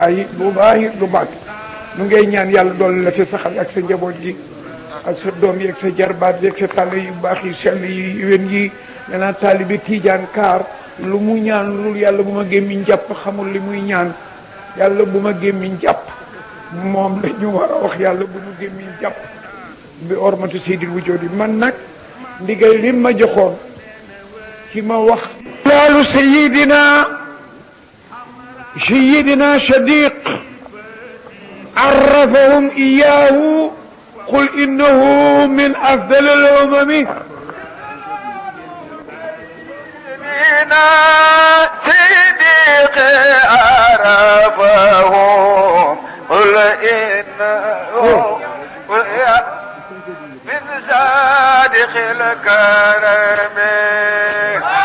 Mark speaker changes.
Speaker 1: ay lu baax lu baax nu ngay ñaan yàlla dool la fi saxal ak sa njaboot gi ak sa doom yi ak sa jarbaat yi ak sa tàll yu baax yi sell yi wen yi danaa taalibi tiijaan kaar lu mu ñaan lu yàlla bu ma gémmiñ jàpp xamul li muy ñaan yàlla bu ma gémmiñ jàpp moom la ñu war a wax yàlla bu mu gémmiñ jàpp bi ormatu seydil wujjoodi man nag ndigal li ma joxoon ci ma wax laalu sayidina سيدنا شديق عرفهم إياه قل إنه من أفضل الأمم
Speaker 2: سيدنا صديق عرفهم قل إنه من صادق الكرم